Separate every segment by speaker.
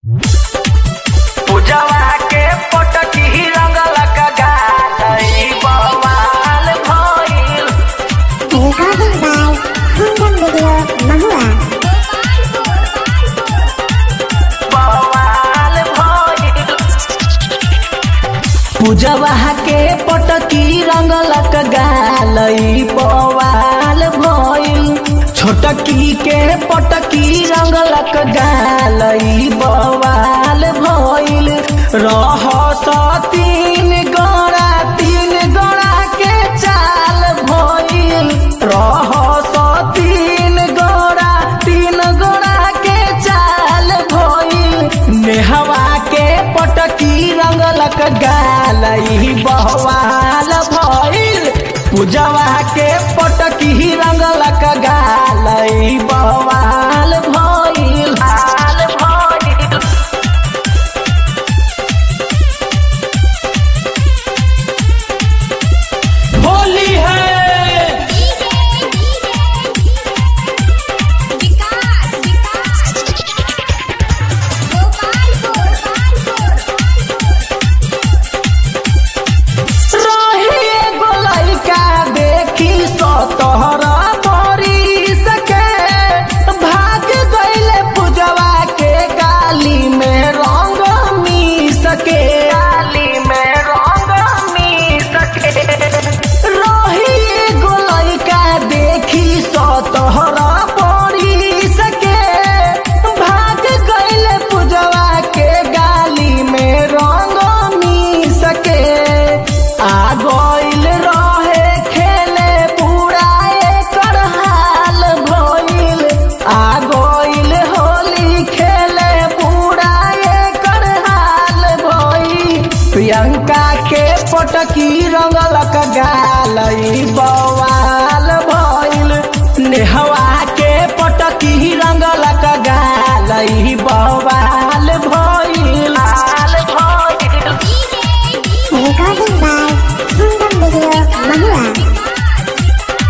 Speaker 1: पूजवा के पटकी रंगलक गालई बवाल भइल
Speaker 2: Recording by Kingdom Video Mahua.
Speaker 1: बवाल भइल पूजवा के पटकी रंगलक गालई बवाल भइल छोटकी के पटकी रंगलक गालई बवाल भइल रह तीन गोड़ा तीन गोड़ा के चाल भइल रह तीन गोड़ा तीन गोड़ा के चाल भइल नेहवा के पटकी रंगलक गालई बहवाल भइल पूजवा के पटकी रंगलक गालई बहवाल भइल हाल भइल होली है
Speaker 2: विकास
Speaker 1: रही एगो लइका देखी सतहर बरिस के भाग गइले पूजवा के गाली में रंग मिस के गाली में रंग मिस के रही एगो लइका देखी सतहर बरिस के भाग गइले पूजवा के गाली में रंग मिस के आ गइल रहे खेले पूरा एकर हाल भइल आ गइल होली खेले पूरा एकर हाल भइल प्रियंका के पटकी रंगलक गालई बवाल भइल नेहवा के पटकी रंगलक गालई बवाल भइल हाल भइल
Speaker 2: Recording by Kingdom Video Mahua.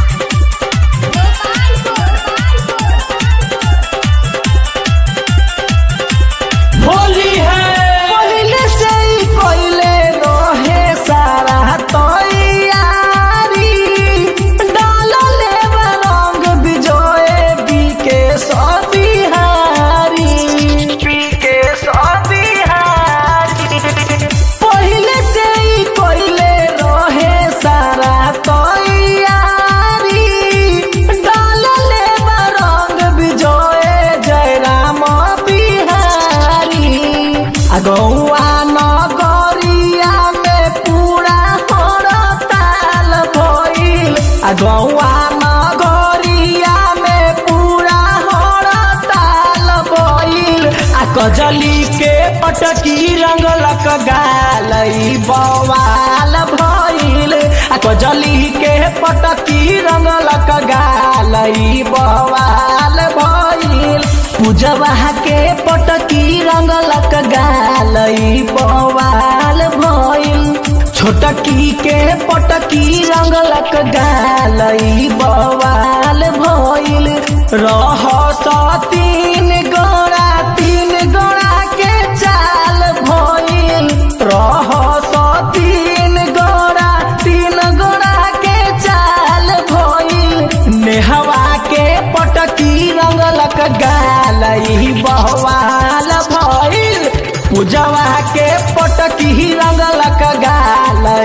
Speaker 1: Holi है पहले से ही कोइले रहे सारा तैयारी डालले रंग बिजोए बीके सबिहारी बीके सबिहारी पहले से ही कोइले रहे सारा तैयारी डालले रंग बिजोए जयराम बिहारी अगौआ नगरिया में पूरा हड़ताल भइल अगौआ नगरिया में पूरा हड़ताल भइल आ कजली के पटकी रंगलक गालई बवाल भइल आ कजली के पटकी रंगलक गालई बवाल भइल पूजवा के पटकी रंगलक गालई बवाल भइल छोटकी के पटकी रंगलक गालई बवाल भइल रह तीन गोड़ा तीन गोड़ा के चाल भइल रह तीन गोड़ा तीन गोड़ा के चाल भइल नेहवा के पटकी रंगलक गालई बहवाल भइल पूजवा के पटकी रंगलक गाल